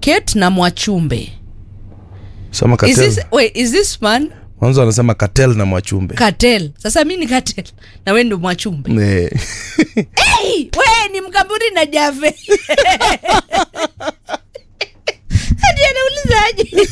kate na mwachumbe sema is katel this, wait, is this man mwanzo anasema katel na mwachumbe katel sasa mi ni katel na we ndo mwachumbe Eh. hey, we ni mkamburi na jave hadi anaulizaje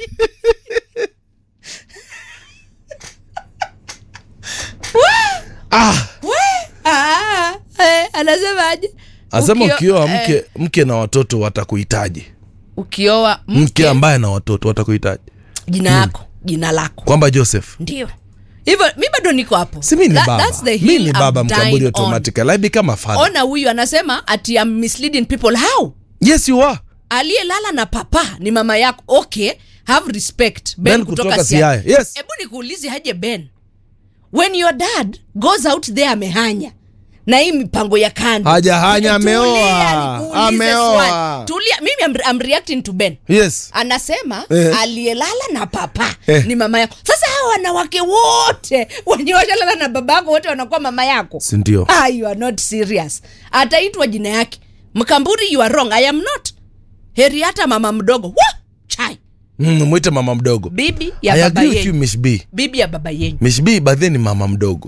ah, we ah, eh, anasemaje asema Ukio- ukioa eh, mke mke na watoto watakuhitaji ukioa mke mke ambaye na watoto watakuhitaji jina yako jina lako kwamba joseph ndio hivyo mi bado niko hapo si mi ni That- baba that's the mi hill ni I'm baba dying mkamburi on. automatically i become a father ona huyu anasema ati I'm misleading people how yes you are aliyelala na papa ni mama yako okay have respect ben, Ben kutoka, kutoka Siaya. Siaya. Yes. hebu nikuulize haje ben when your dad goes out there amehanya na hii mipango ya kando Hajahanya, Tulia, ameoa. nikuulize Ameoa. swali. tulia mimi I'm, I'm reacting to ben yes anasema Eh. aliyelala na papa Eh. ni mama yako sasa hawa wanawake wote wenye washalala na baba yako wote wanakuwa mama yako sindio ah, you are not serious ataitwa jina yake mkamburi you are wrong i am not heri hata mama mdogo Wah! chai mm, mwite mama mdogo bibi ya i baba agree with you yenyu miss b bibi ya baba yenyu miss b badhi ni mama mdogo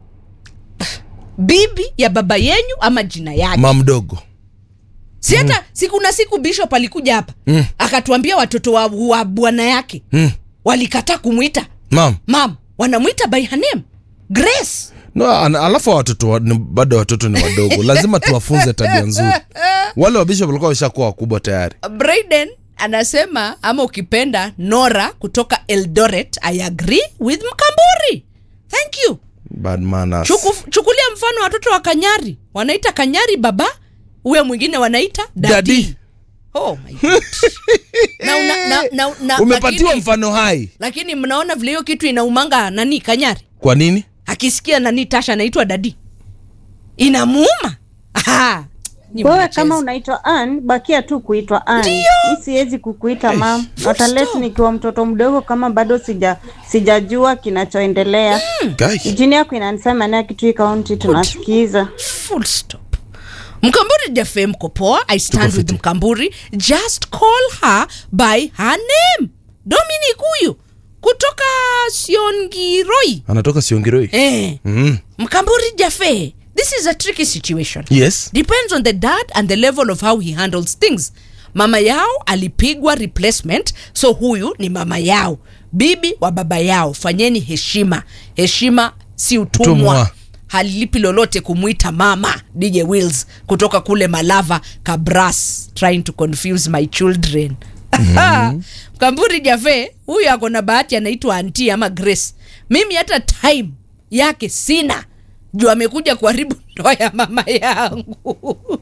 bibi ya baba yenyu ama jina yake mama mdogo si hata mm. siku na siku bishop alikuja hapa Mm. akatuambia watoto wa, wa bwana yake mm. walikataa kumwita mam mam wanamwita by her name grace no, an- alafu hawa watoto wa, ni- bado watoto ni wadogo lazima tuwafunze tabia nzuri wale wa bishop walikuwa washakuwa wakubwa tayari braden anasema ama ukipenda nora kutoka eldoret i agree with mkamburi thank you bad manners. Chuku, chukulia mfano watoto wa kanyari wanaita kanyari baba huyo mwingine wanaita dadi Daddy. oh my God. na, una, na, na, na, umepatiwa lakini, mfano hai lakini mnaona vile hiyo kitu inaumanga nani kanyari kwa nini akisikia nani tasha anaitwa dadi inamuuma Aha. Ni wewe mnacheza. kama unaitwa Ann, bakia tu kuitwa Ann. Ndio. Mi siwezi kukuita mam, full hata less stop. nikiwa mtoto mdogo kama bado sija sijajua kinachoendelea. Guy. Jini yako inanisema naye Kitui County tunasikiza. full stop mkamburi jafe mko poa i stand Tuko with fiti. mkamburi just call her by her name dominic huyu kutoka siongiroi anatoka siongiroi eh, mm. mkamburi jafe this is a tricky situation yes depends on the dad and the level of how he handles things mama yao alipigwa replacement so huyu ni mama yao bibi wa baba yao fanyeni heshima heshima si utumwa Utumwa. halilipi lolote kumwita mama dj wills kutoka kule malava kabras trying to confuse my children mkamburi jafe huyu ako na bahati anaitwa anti ama grace mimi hata time yake sina juu amekuja kuharibu ndoa ya mama yangu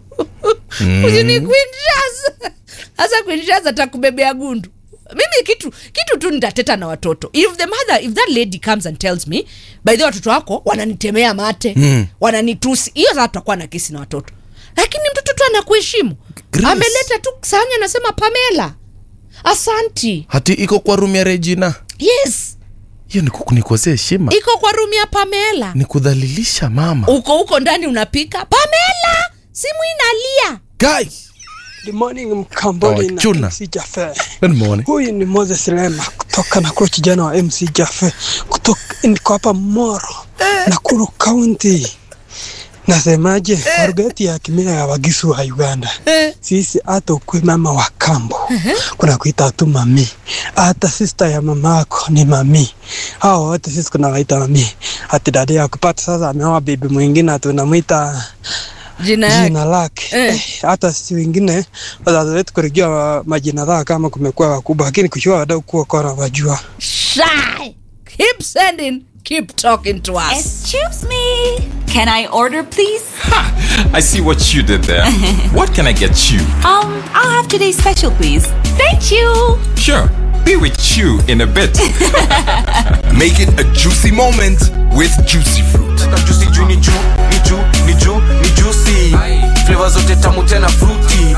usini quinshas hasa quinshas atakubebea gundu mimi kitu kitu tu nitateta na watoto if the mother if that lady comes and tells me by the way, watoto wako wananitemea mate Mm. wananitusi hiyo sasa tutakuwa na kesi na watoto lakini mtoto tu anakuheshimu Grace. ameleta tu sanya anasema pamela asanti hati iko kwa room ya regina yes hiyo ni kunikosea heshima iko kwa rumu ya pamela ni kudhalilisha mama uko huko ndani unapika pamela simu inalia Guy. Good morning Mkamboni na Wachuna. MC Jaffe. Good morning. Huyu ni Moses Lema kutoka Nakuru, kijana wa MC Jaffe kutoka niko hapa Moro, Nakuru County. Nasemaje, kwa lugha yetu ya kimila ya Wagisu wa Uganda, sisi hata ukwe mama wa kambo kuna kuita tu mami, hata sister ya mama yako ni mami. Hao wote sisi kunawaita mami. Hati dada ya kupata sasa ameoa bibi mwingine tunamwita jina yake jina lake Eh. eh, hata si wengine wazazi wetu kurijua majina zao kama kumekuwa wakubwa, lakini kushua wadau kuwa kora wajua shy keep sending keep talking to us Excuse me. Can I order, please? I see what you did there. what can I get you? Um, I'll have today's special, please. Thank you. Sure, be with you in a bit. Make it a juicy moment with juicy fruit. juicy juu ni juu ni juu ni juu ni juicy flavor zote tamu tena fruity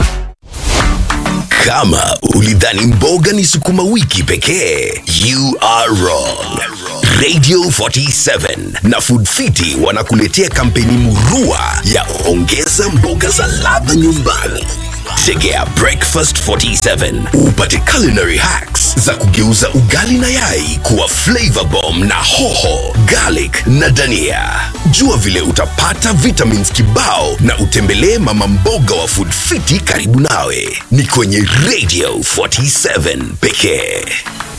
Kama ulidhani mboga ni sukuma wiki pekee, you are wrong. Radio 47 na Food Fiti wanakuletea kampeni murua ya ongeza mboga za ladha nyumbani. Tegea Breakfast 47 upate culinary hacks za kugeuza ugali na yai kuwa flavor bomb na hoho, garlic na dania. Jua vile utapata vitamins kibao na utembelee mama mboga wa Food Fiti karibu nawe. Ni kwenye Radio 47 pekee.